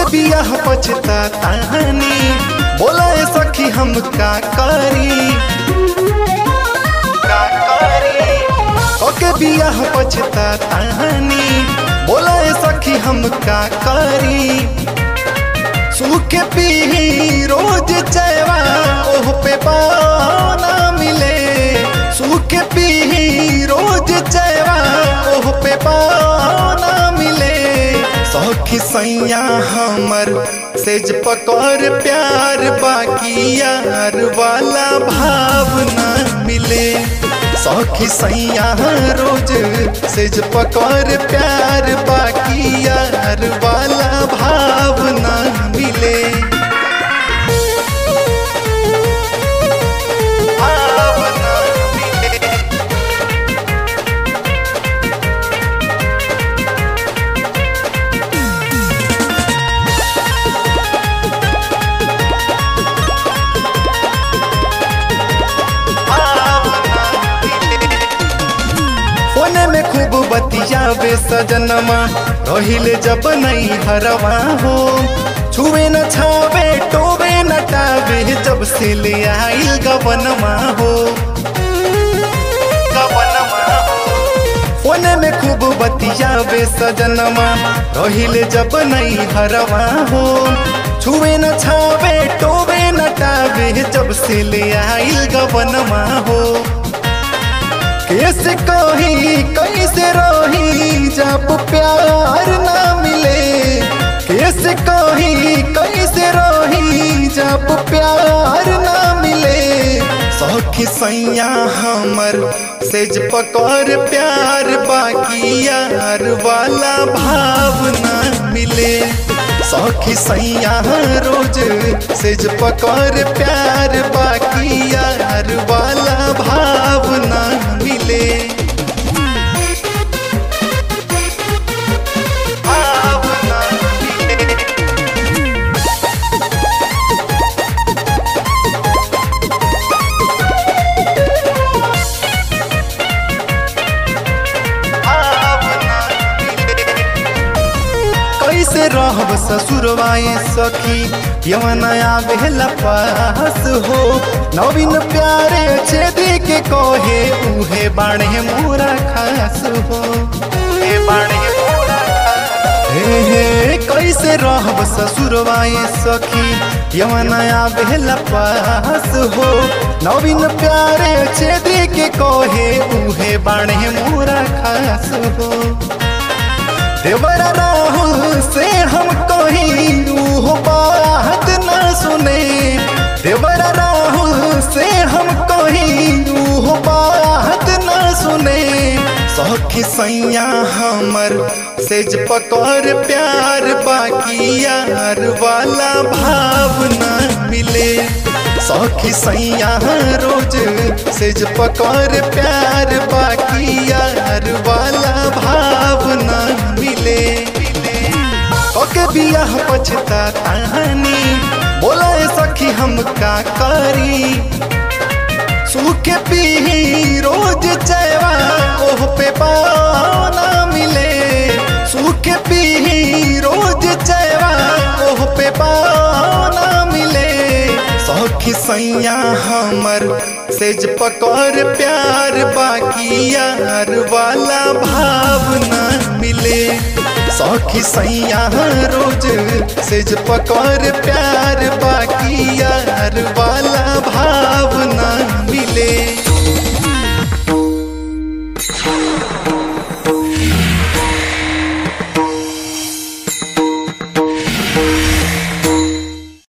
बियाह पछतातानी बोला ए सखी हम का करी का करी ओके बियाह पछतातानी बोला ए सखी हम का करी सूखे पी रोज चैवा ओह पे पाना मिले सूखे पी रोज चैवा ओह पे पाना मिले सौखी सैया हमर सेज पकड़ प्यार बाकी यार वाला भावना मिले सौखी सैया रोज सेज पकड़ प्यार बाकी यार वाला भावना मिले भावना मिले फोने में खूब बतियावे सजनमा रहिले जब नहीं हरवा हो छुए न छावे टोवे न टावे जब से ले आइल गवनमा हो गवनमा हो फोने में खूब बतियावे सजनमा रहिले जब नहीं हरवा हो छुए न छावे टोवे न टावे जब से ले आइल गवनमा हो कैसे कही कैसे रही जब प्यार ना मिले कैसे कही कैसे रही जब प्यार ना मिले सौखी सैया हमर सेज पकड़ प्यार बाकी यार वाला भावना मिले सौखी सैया रोज सेज पकड़ प्यार बाकी यार वाला भावना मिले भावना मिले कैसे रहब ससुरवाए सखी यवन आवेला पास हो नवीन प्यारे छेदी के कहे उहे बाणे मोरा खास हो उहे बाणे मोरा खास। हे हे कैसे रहब ससुरवाए सखी यवन आवेला पास हो नवीन प्यारे छेदी के कहे उहे बाणे मोरा खास हो देवरा राहुल से हम कहीं रूह बात न सुने देवरा राहुल से हम कहीं रूह बात न सुने सौखी सैया हमर सेज पकड़ प्यार बाकी यार वाला भावना मिले सौखी सैया रोज सेज पकड़ प्यार बाकी यार वाला भावना मिले ओके बियाह पछतातानी बोला ए सखी हम का करी सूखे पी रोज चैवा ओह पे पाना मिले सूखे पी रोज चैवा ओह पे पाना मिले सौखी सैया हमर सेज पकड़ प्यार बाकी यार वाला भावना मिले सौखी सैया रोज सेज पकड़ प्यार बाकी यार वाला भावना मिले